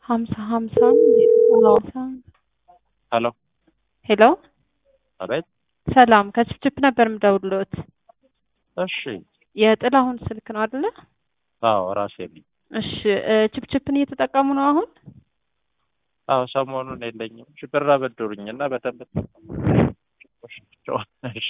ሀምሳ ሀምሳ ሀምሳ ሄሎ ሄሎ አቤት። ሰላም ከችፕችፕ ነበር የምደውልዎት። እሺ። የጥላሁን ስልክ ነው አይደለ? አዎ ራሴ ነኝ። እሺ እ ችፕችፕን እየተጠቀሙ ነው አሁን? አዎ ሰሞኑን የለኝም። እሺ ብር አበድሩኝና በደንብ እሺ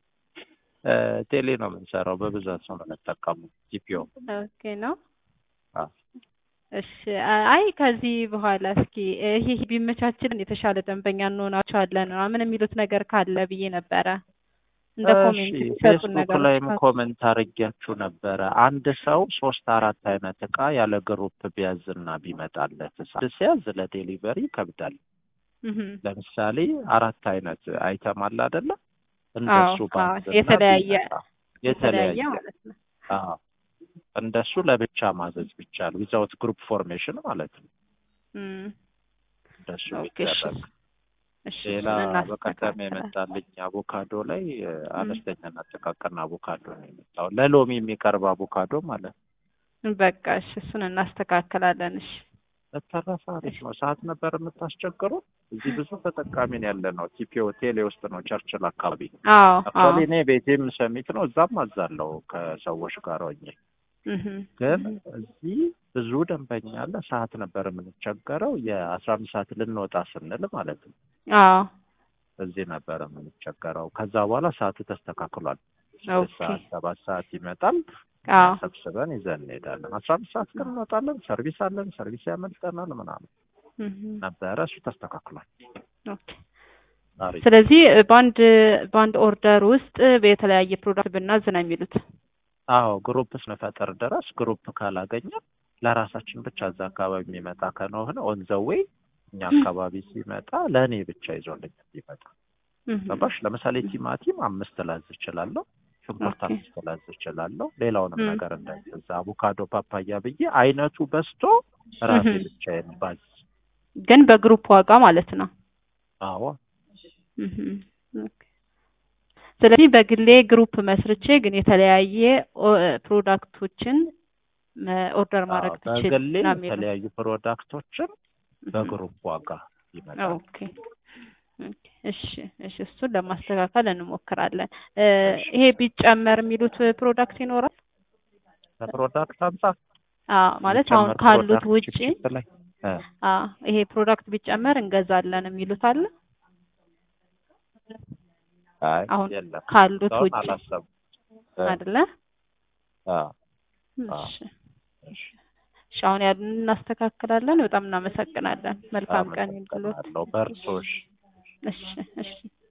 እ ቴሌ ነው የምንሰራው በብዛት ነው የምንጠቀመው ጂፒኦ። ኦኬ ነው። አዎ እሺ አይ ከዚህ በኋላ እስኪ ይሄ ቢመቻችልን የተሻለ ደንበኛ እንሆናቸዋለን ምናምን የሚሉት ነገር ካለ ብዬ ነበረ። እንደ ኮሜንት እሺ የሚሰጡን ፌስቡክ ነገሮች ላይም ካሉ። ኮመንት አድርጊያችሁ ነበረ። አንድ ሰው ሶስት አራት አይነት እቃ ያለ ግሩፕ ቢያዝና ቢመጣለት ሲያዝ ለዴሊቨሪ ይከብዳል። እህ ለምሳሌ አራት አይነት አይተም አለ አይደለ? እንደሱ አዎ፣ አዎ፣ ባዝና የተለያየ ቢመጣ የተለያየ የተለያየ ማለት ነው። አዎ እንደሱ ለብቻ ማዘዝ ቢቻል ዊዛውት ግሩፕ ፎርሜሽን ማለት ነው። እም እንደሱ ኦኬ እሺ ቢደረግ እሺ ሌላ እሱን በቀደም እናስተካክላለን። የመጣልኝ አቮካዶ ላይ እ፣ አነስተኛና ጥቃቅን አቮካዶ ነው የመጣው። ለሎሚ የሚቀርብ አቮካዶ ማለት ነው። በቃ እሺ እሱን እናስተካክላለን። እሺ በተረፈ አሪፍ ነው። ሰዓት ነበር የምታስቸግሩ። እዚህ ብዙ ተጠቃሚ ነው ያለ ነው። ቲፒ ሆቴል ውስጥ ነው ቸርችል አካባቢ። አዎ አዎ አክቹዋሊ እኔ ቤቴም ሰሚት ነው፣ እዛም አዛለው ከሰዎች ጋር ሆኜ እህ ግን እዚህ ብዙ ደንበኛ አለ። ሰዓት ነበር የምንቸገረው። የአስራ አምስት ሰዓት ልንወጣ ስንል ማለት ነው አዎ እዚህ ነበር የምንቸገረው። ከዛ በኋላ ሰዓቱ ተስተካክሏል። ስድስት ኦኬ ሰዓት ሰባት ሰዓት ይመጣል። አዎ ሰብስበን ይዘን እንሄዳለን። አስራ አምስት ሰዓት ግን እንወጣለን። ሰርቪስ አለን። ሰርቪስ ያመልጠናል ምናምን እህ ነበረ። እሱ ተስተካክሏል። ኦኬ አሪፍ ስለዚህ በአንድ በአንድ ኦርደር ውስጥ የተለያየ ፕሮዳክት ብናዝ ነው የሚሉት። አዎ ግሩፕ ስንፈጥር ድረስ ግሩፕ ካላገኘ ለራሳችን ብቻ እዛ አካባቢ የሚመጣ ከሆነ ኦን ዘ ዌይ እኛ አካባቢ ሲመጣ ለእኔ ብቻ ይዞልኝ ይመጣ እህ ገባሽ? ለምሳሌ ቲማቲም አምስት ላዝ እችላለሁ፣ ሽንኩርት ኦኬ አምስት ላዝ እችላለሁ። ሌላውንም እም ነገር እንደዛ አቮካዶ፣ ፓፓያ ብዬ አይነቱ በዝቶ ራሴ እህ ብቻዬን ባዝ። ግን በግሩፕ ዋጋ ማለት ነው። አዎ እህ ኦኬ ስለዚህ በግሌ ግሩፕ መስርቼ ግን የተለያየ ኦ- ፕሮዳክቶችን መ- ኦርደር አዎ ማድረግ ብችል በግሌ ነው የሚሉት። የተለያዩ ፕሮዳክቶችን እህ በግሩፕ ዋጋ ይመጣል። ኦኬ ኦኬ እሺ እሺ እሱን ለማስተካከል እንሞክራለን። እ እሺ ይሄ ቢጨመር የሚሉት ፕሮዳክት ይኖራል? ከፕሮዳክት አንጻር አዎ ማለት አሁን የሚጨመር ካሉት ፕሮዳክት ውጪ ችፕችፕ ላይ እ አዎ ይሄ ፕሮዳክት ቢጨመር እንገዛለን የሚሉት አለ? አይ አሁን የለም ካሉት እስካሁን ውጪ አላሰብኩም። እ አይደለ? አዎ አዎ እሺ እሺ እሺ አሁን ያሉን እናስተካክላለን። በጣም እናመሰግናለን። መልካም ቀን ይሁንልዎት። አመሰግናለሁ። በርቶሽ እሺ እሺ